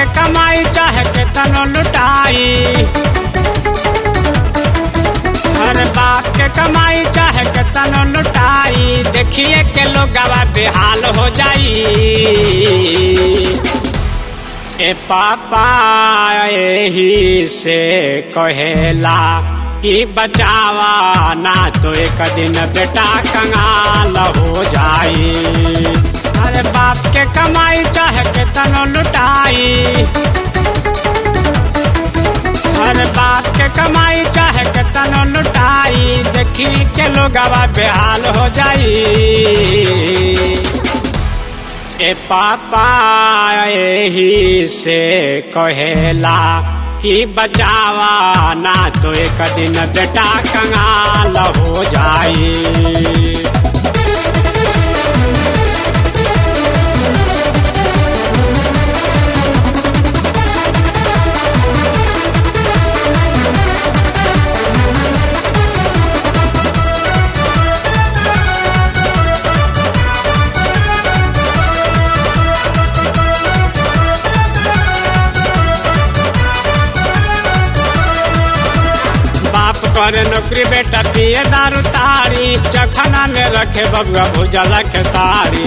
के कमाई चाहे के तनो लुटाई हर बाप के कमाई चाहे के तनो लुटाई देखिए के लोग बेहाल हो जाई ए पापा यही से कहेला कि बचावा ना तो एक दिन बेटा कंगाल हो जाई अरे बाप के कमाई चाहे के तनो लुटाई हर बाप के कमाई चाहे के तनो लुटाई देखी के लोग बेहाल हो जाई ए पापा यही से कहेला कि बचावा ना तो एक दिन बेटा कंगाल हो जाई बाप करे नौकरी बेटा पिए दारू तारी चखना में रखे बबुआ भुजला के तारी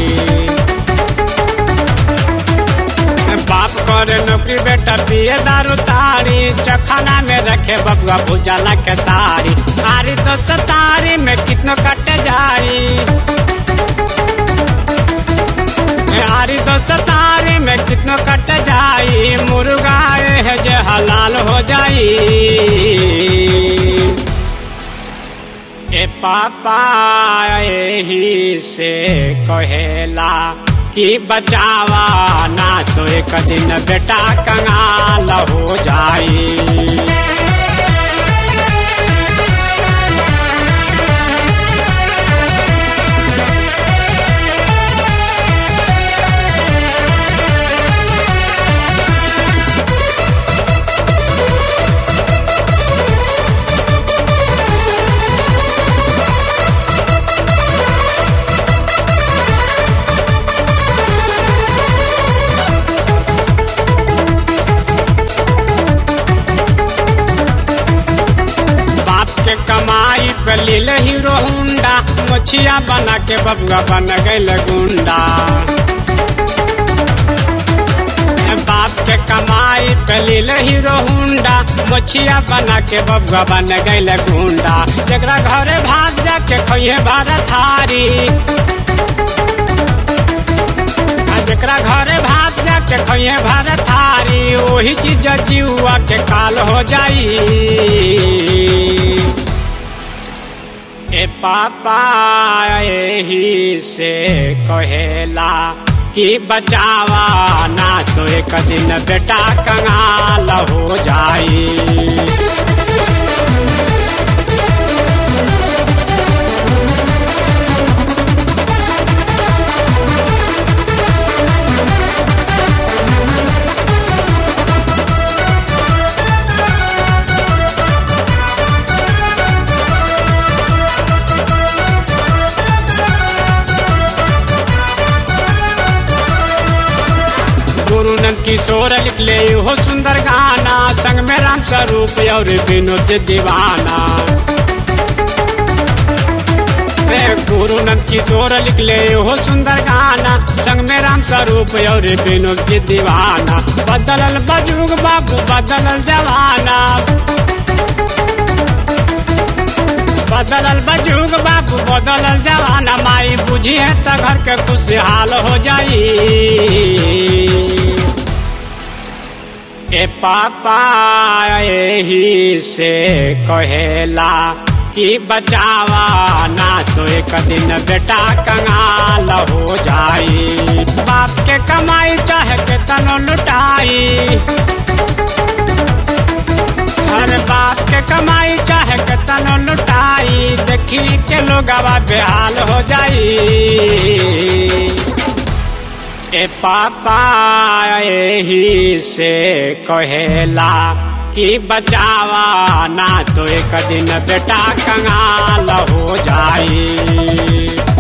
बाप करे नौकरी बेटा पिए दारू तारी चखना में रखे बबुआ भुजला के तारी आरी दोस्त तारी में कितनो कटे जाई आरी दोस्त तारी में कितनो कट जाई मुर्गा है जे हलाल हो जाई ए पापा यही से कहेला कि बचावा ना तो एक दिन बेटा कंगाल हो जाई बाप के कमाई पे लील हीरो हुंडा मछिया बना के बबुआ बन गईल गुंडा बाप के कमाई पे लील हीरो हुंडा मछिया बना के बबुआ बन गईल गुंडा जरा घरे भाग जाके खइहे भारत हारी जरा घरे भाग जाके खइहे भारत हारी वही चीज जीवा के काल हो जाई ए पापा यही से कहेला कि बचावा ना तो एक दिन बेटा कंगाल हो जाई गुरु नंद किशोर लिख ले हो सुंदर गाना संग में राम स्वरूप और विनोद दीवाना रे गुरु नंद किशोर लिख ले हो सुंदर गाना संग में राम स्वरूप और विनोद जी दीवाना बदलल बजुग बाबू बदलल जवाना बदलल बजुग बाबू बदलल जवाना माई बुझी है त घर के खुशहाल हो जाई ए पापा यही से कहेला कि बचावा ना तो एक दिन बेटा कंगाल हो जाई बाप के कमाई चाहे के तनो लुटाई हर बाप के कमाई चाहे के तनो लुटाई देखी के लोग बेहाल हो जाई ए पापा यही से कहेला कि बचावा ना तो एक दिन बेटा कंगाल हो जाई